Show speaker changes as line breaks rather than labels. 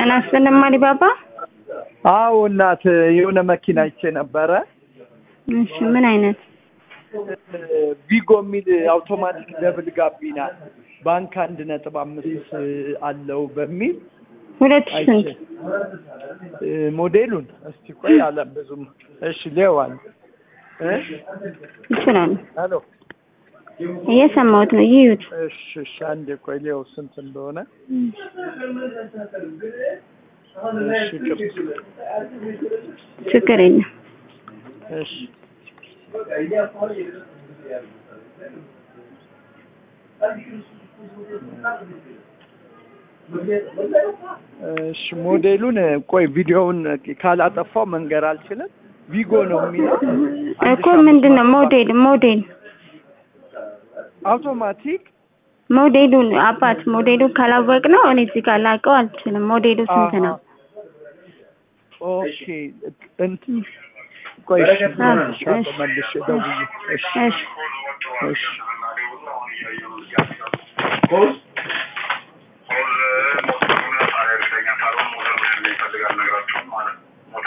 ጤና ይስጥልኝ አሊባባ።
አዎ እናት የሆነ መኪና አይቼ ነበረ።
እሺ ምን አይነት?
ቪጎ የሚል አውቶማቲክ ደብል ጋቢና ባንክ አንድ ነጥብ አምስት አለው በሚል
ሁለት ሺህ
አይቼ
ስንት?
እ፣ ሞዴሉን እስቲ ቆይ አለ ብዙም እሺ ሌዋል እ
ይችላሉ።
ሄሎ
እየሰማሁት ነው። ይዩት።
እሺ እሺ አንዴ ቆይ ሌው ስንት እንደሆነ እሺ ቅርስ
ችግር የለም።
እሺ እሺ ሞዴሉን ቆይ ቪዲዮውን ካላጠፋው መንገር አልችልም። ቪጎ ነው የሚለው
እኮ ምንድን ነው ሞዴል ሞዴል
አውቶማቲክ
ሞዴሉን አባት ሞዴሉን ካላወቅ ነው እኔ እዚህ ጋር ላውቀው አልችልም። ሞዴሉ ስንት ነው?
ኦኬ እንትን ቆይ እሺ
አዎ፣
እልሻለሁ
እሺ።
መልሼ ደውዬ እሺ
እሺ
እሺ